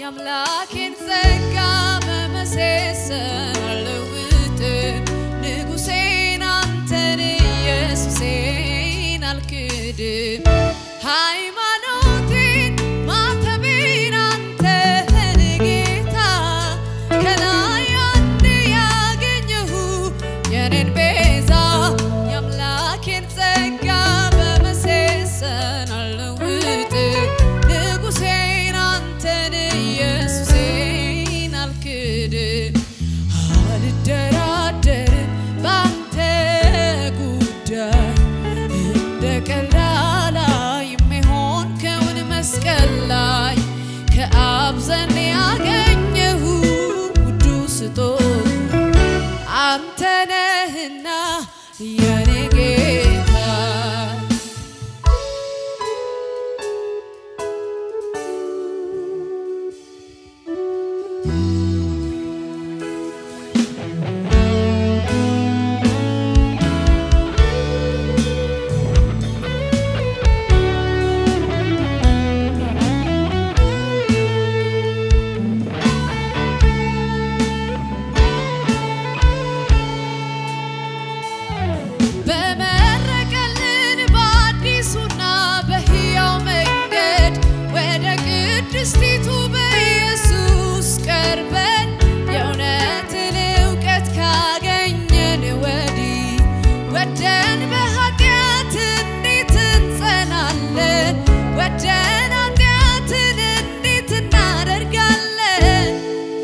የአምላኬን ጸጋ በመሴሰን አልለውጥም ንጉሴን አንተን ኢየሱሴን አልክድም ሃይማኖቴን ማተቤን አንተን ጌታ ከላይ አንድ ያገኘሁ የኔን ቤዛ የአምላኬን ጸጋ በመሴሰን አልለውጥም ንጉሴን አንተን ኢየሱሴን አልክድም አልደራደርም ባንተ ጉዳይ እንደ ቀላላ የሚሆን ከውን መስቀል ላይ ከአብ ዘንድ ያገኘሁ ውዱ ስጦታ አንተ ነህና የኔ ጌታ በመረቀልን በአዲሱና በሕያው መንገድ ወደ ቅድስቲቱ በኢየሱስ ቀርበን የእውነትን እውቀት ካገኘን ወዲህ ወደን በኃጢአት እንዴት እንጸናለን? ወደን ኃጢአትን እንዴት እናደርጋለን?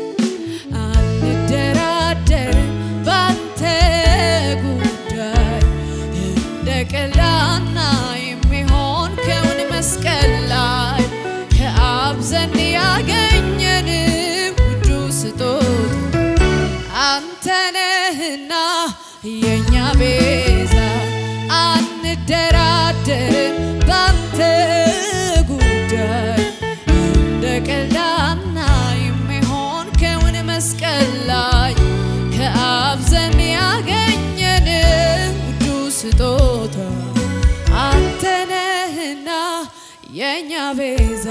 አንደራደርም ባንተ ጉዳይ እንደ ቀላና የሚሆን ከውን መስቀል ላይ ከአብ ዘንድ ያገኘን ውዱ ስጦታ አንተ ነህና የእኛ ቤዛ አንደራደርም ባንተ ጉዳይ እንደ ቀላና የሚሆን ከውን መስቀል ላይ ከአብ ዘንድ ያገኘን ውዱ ስጦታ አንተ ነህና የእኛ ቤዛ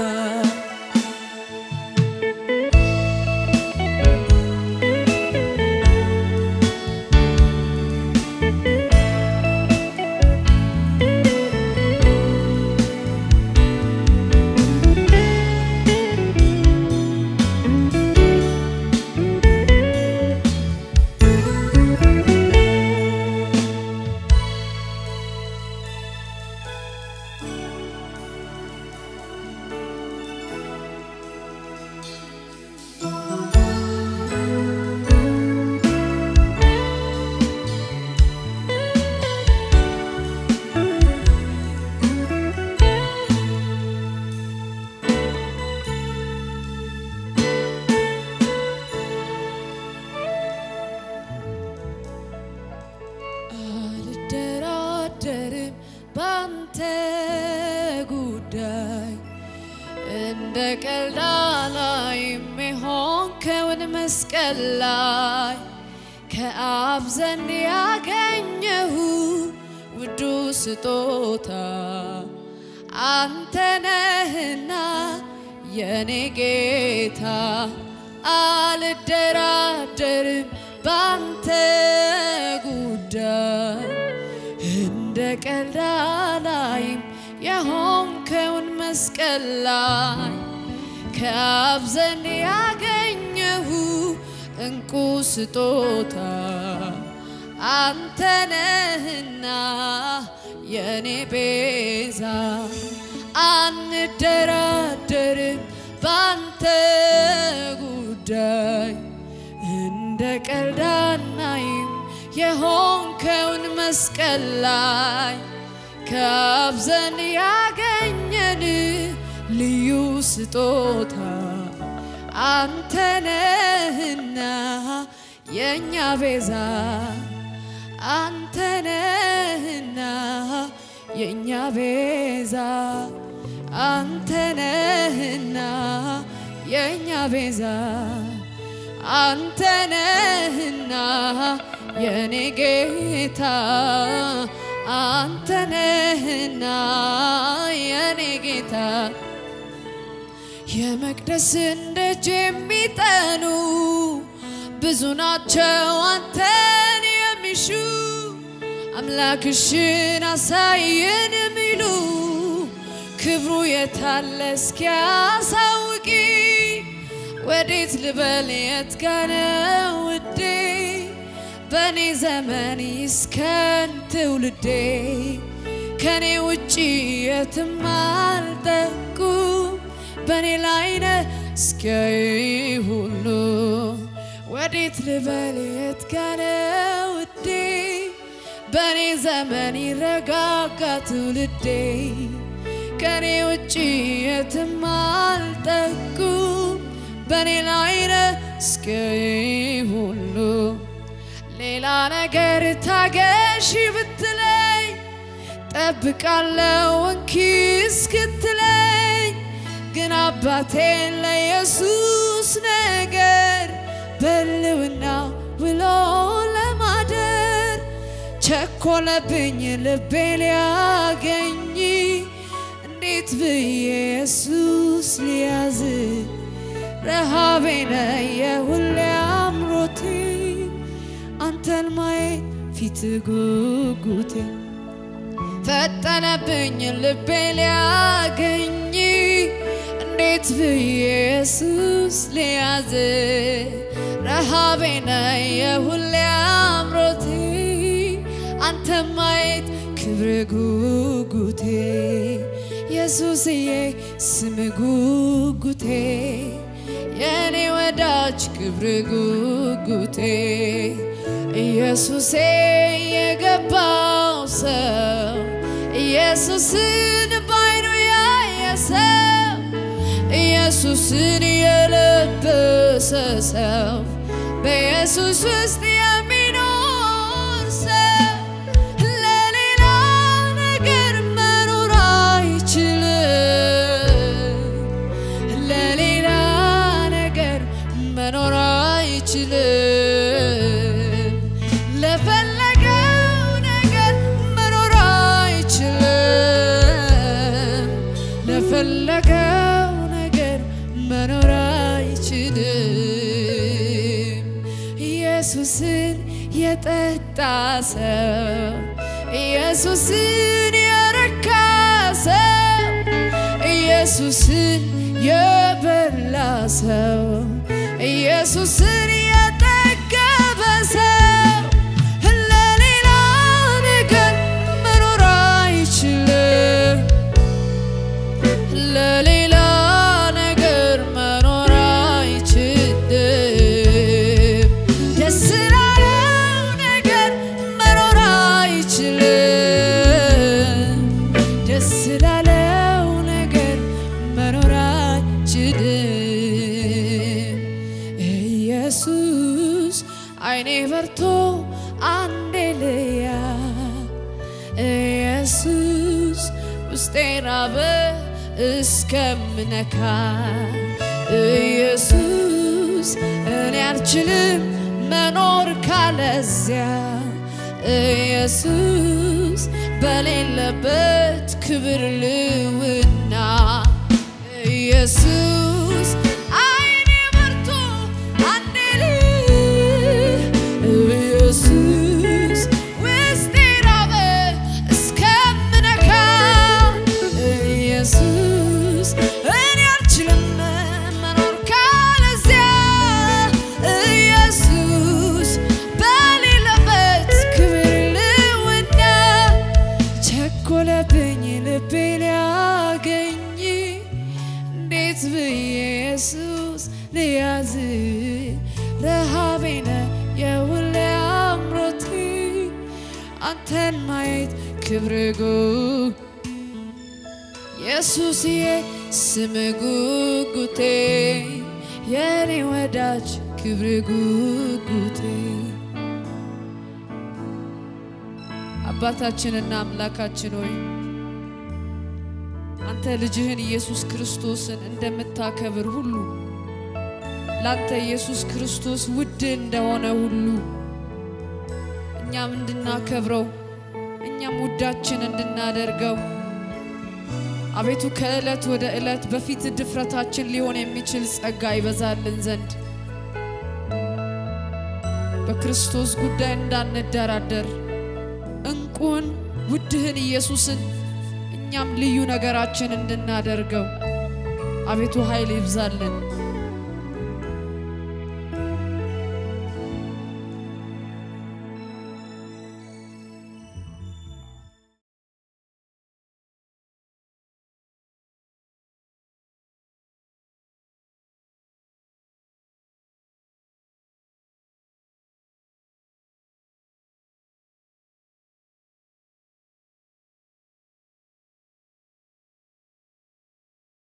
አልደራደርም ባንተ ጉዳይ እንደ ቀላላ የሚሆን ከውን መስቀል ላይ ከአብ ዘንድ ያገኘሁ ውዱ ስጦታ አንተ ነህና የኔ ጌታ አልደራደርም ባንተ ጉዳይ እንደ ቀልድ አላይም የሆንከውን መስቀል ላይ ከአብ ዘንድ ያገኘሁ እንቁ ስጦታ አንተ ነህና የኔ ቤዛ አንደራደርም ባንተ ጉዳይ እንደ ቀልድ አናይም የሆንከውን መስቀል ላይ ከአብ ዘንድ ያገኘን ልዩ ስጦታ አንተ ነህና የእኛ ቤዛ አንተ ነህና የእኛ ቤዛ አንተ ነህና የእኛ ቤዛ አንተ ነህና የኔ ጌታ አንተ ነህና የኔ ጌታ የመቅደስን ደጅ የሚጠኑ ብዙ ናቸው አንተን የሚሹ አምላክሽን አሳየን የሚሉ ክብሩ የታለ እስኪያሳውቂ ወዴት ልበል የት ጋ ነው ውዴ በእኔ ዘመን ይስከን ትውልዴ ከኔ ውጪ የትም አልጠቁ በእኔ ላይ ነህ እስኪያይ ሁሉ ወዴት ልበል የት ጋ ነው ውዴ በእኔ ዘመን ይረጋጋ ትውልዴ ከኔ ውጪ የትም አልጠቁ በእኔ ላይ ነህ እስኪያይ ሁሉ ሌላ ነገር ታገሺ ብትለኝ ጠብቃለው እንኪ እስክትለኝ ግን አባቴን ለኢየሱስ ነገር በልውና ውሎ ለማደር ቸኮለብኝ ልቤ ሊያገኝ እንዴት ብዬ ኢየሱስ ሊያዝ ረሃቤነ የሁሌ አምሮቴ አንተን ማየት ፊት ጉጉቴ ፈጠነብኝ ልቤ ሊያገኝ እንዴት ብዬ ኢየሱስ ሊያዝ ረሃቤነ የሁሌ አምሮቴ አንተን ማየት ክብር ጉጉቴ ኢየሱስዬ ስም ጉጉቴ የኔ ወዳጅ ክብር ጉጉቴ ኢየሱሴ የገባው ሰው ኢየሱስን ባይኑ ያየ ሰው ኢየሱስን የለበሰ ሰው በኢየሱስ ውስጥ የሚኖር ሰው ለሌላ ነገር መኖር አይችልም። ለሌላ ነገር መኖር አይችልም። ለፈለገው ነገር መኖር አይችልም። ለፈለገው ነገር መኖር አይችልም። ኢየሱስን የጠጣ ሰው ኢየሱስን የረካ ሰው ኢየሱስን የበላ ሰው ኢየሱስን የጠገበ ሰው ለሌላ ነገር መኖር አይችልም። ለሌላ ነገር መኖር አይችልም። ደስ ላለው ነገር መኖር አይችልም። ደስ ላለው ነገር መኖር አይችልም። ኢየሱስ አይኔ በርቶ አንዴ ልያ ኢየሱስ ውስጤ ራበ እስከምነካ ኢየሱስ እኔ አልችልም መኖር ካለዚያ ኢየሱስ በሌለበት ክብር ልውና ኢየሱስ አይኔ በርቶ አንዴ ልይ ኢየሱስ ውስጤ ራበ እስከምነካ ኢየሱስ እኔ አልችልም መኖር ካለዚያ ኢየሱስ በሌለበት ክብር ልውና ቸኮለብኝ ልቤ ሊያገኝ እንዴት ብዬ ኢየሱስ ልያዝ ረሃቤነ የሁሌ አምሮቴ አንተን ማየት ክብር ጉ ኢየሱስዬ ስም ጉጉቴ የኔ ወዳጅ ክብር ጉጉቴ አባታችንና አምላካችን ሆይ አንተ ልጅህን ኢየሱስ ክርስቶስን እንደምታከብር ሁሉ ላንተ ኢየሱስ ክርስቶስ ውድ እንደሆነ ሁሉ እኛም እንድናከብረው እኛም ውዳችን እንድናደርገው አቤቱ ከዕለት ወደ ዕለት በፊት ድፍረታችን ሊሆን የሚችል ጸጋ ይበዛልን ዘንድ በክርስቶስ ጉዳይ እንዳንደራደር እንቁን ውድህን ኢየሱስን እኛም ልዩ ነገራችን እንድናደርገው አቤቱ ኃይል ይብዛልን።